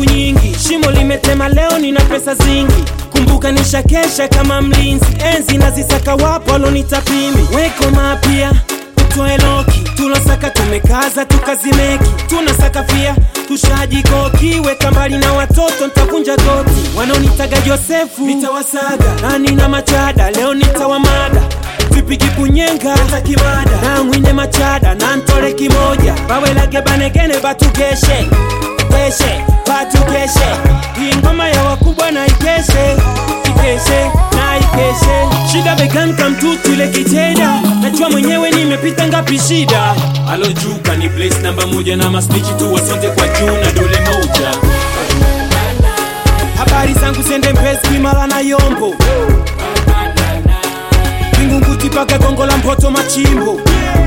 siku nyingi shimo limetema leo nina pesa zingi kumbuka nishakesha kama mlinzi enzi nazisaka wapo walonitapimi weko mapya utoe loki tulosaka tumekaza tukazimeki tunasaka fia tushajikoki weka mbali na watoto ntavunja goti wanaonitaga josefu nitawasaga nani na machada leo nitawamada vipigi kunyenga takimada na mwine machada na ntole kimoja bawelage banegene batugeshe keshe batukeshe hii ngoma ya wakubwa na ikeshe ikeshe na ikeshe shida beganka mtutu ile kicheda najua mwenyewe nimepita ngapi shida alojuka ni place namba moja na maspichi tu wasonte kwa juu na dole moja habari zangu sende mpesi kimala na yombo vingunguti paka gongo la mpoto machimbo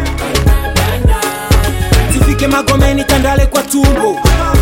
zifike magomeni tandale kwa tumbo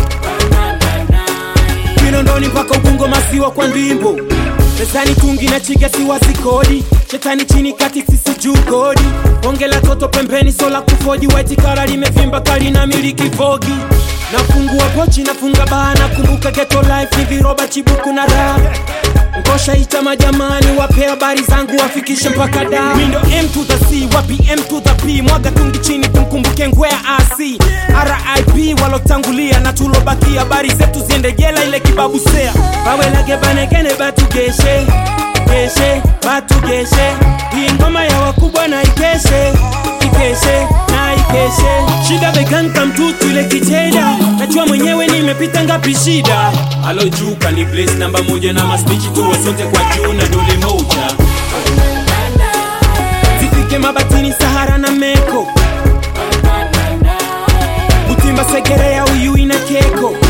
kinondoni mpaka ubungo masiwa kwa ndimbo mezani tungi na chiga siwasi kodi shetani chini kati sisi juu kodi onge la toto pembeni sola kufoji waiti kala limevimba kali na miliki vogi nafungua pochi nafunga baa nakumbuka geto life ni viroba chibuku na raha ngosha ita majamani wape habari zangu wafikishe mpaka da mindo m to the c wapi m to the p mwaga tungi chini tumkumbuke ngwea ac rip walotangulia na tulobakia habari zetu ziende jela ile kibabusea bawelage banegene batugeshe geshe batugeshe hii ngoma ya wakubwa na ikeshe ikeshe na ikeshe shida beganka mtutu ile kicheda najua mwenyewe nimepita ngapi shida alojuka ni place namba moja na maspichi tu wasonte kwa juu na dole moja zifike mabatini sahara na meko butimba segerea uyui na keko